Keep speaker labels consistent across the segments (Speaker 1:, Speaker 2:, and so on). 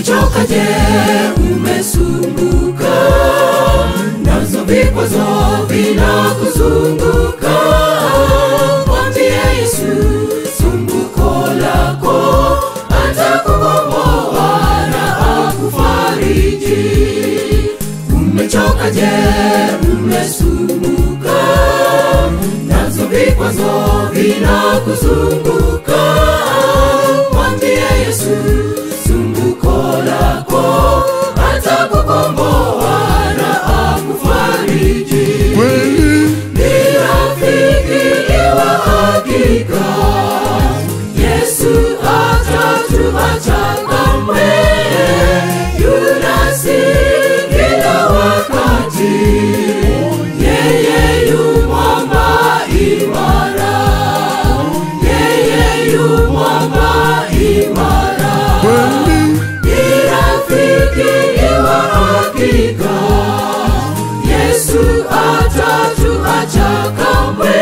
Speaker 1: Umechoka je? Umesumbuka nazo vikwazo vinakuzunguka, mwambie Yesu sumbuko lako, atakukomboa na akufariji. Umechoka je? Umesumbuka nazo vikwazo vinakuzunguka, mwambie Yesu sumbuko lako, atakukomboa na akufariji.
Speaker 2: kweli
Speaker 1: Ni rafiki wa hakika, Yesu hatatuacha kamwe, yunasi kila wakati, yeye yu mwamba imara, yeye yu mwamba imara
Speaker 2: kweli
Speaker 1: ni rafiki wa hakika. Yesu atatuacha kamwe,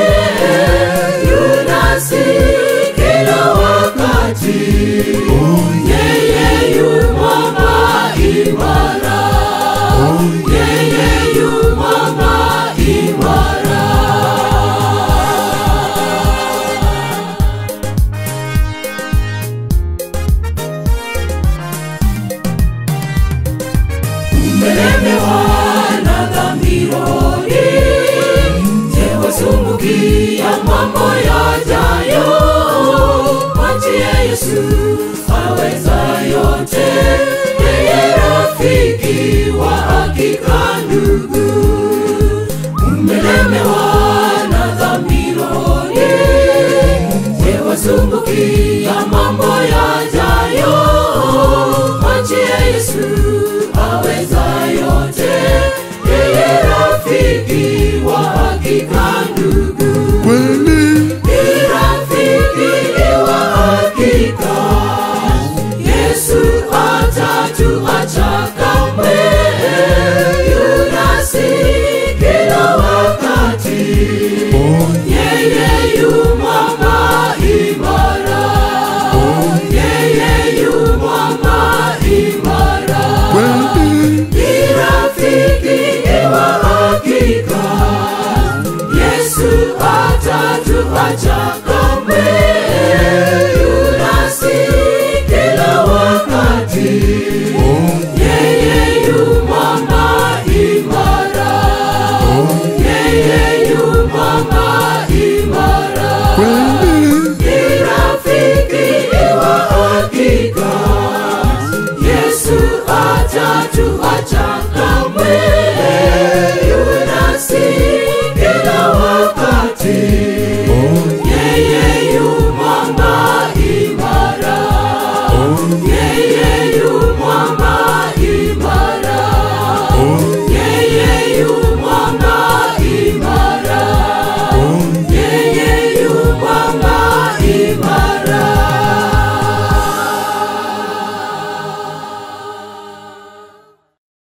Speaker 1: yunasi kila wakati. Yeye yu mwamba imara, yeye yu mwamba imara. umelemewa na dhambi rohoni, je, wasumbukia mambo yajayo? Mwachie Yesu aweza yote, yeye rafiki wa hakika. Ndugu, umelemewa na dhambi rohoni, je, wasumbukia mambo yajayo? Mwachie Yesu aweza yote, yeye rafiki wa hakika. Ndugu,
Speaker 2: kweli
Speaker 1: ni rafiki wa hakika. Yesu atatuacha kamwe, yunasi kila wakati. Yeye yu mwamba imara, yeye yu mwamba imara.
Speaker 2: kweli
Speaker 1: Ni rafiki wa hakika, Yesu atatuacha kamwe, yunasi kila wakati. Yeye yu mwamba imara, yeye yu mwamba imara.
Speaker 2: kweli
Speaker 1: Ni rafiki wa hakika, Yesu atatuacha kamwe,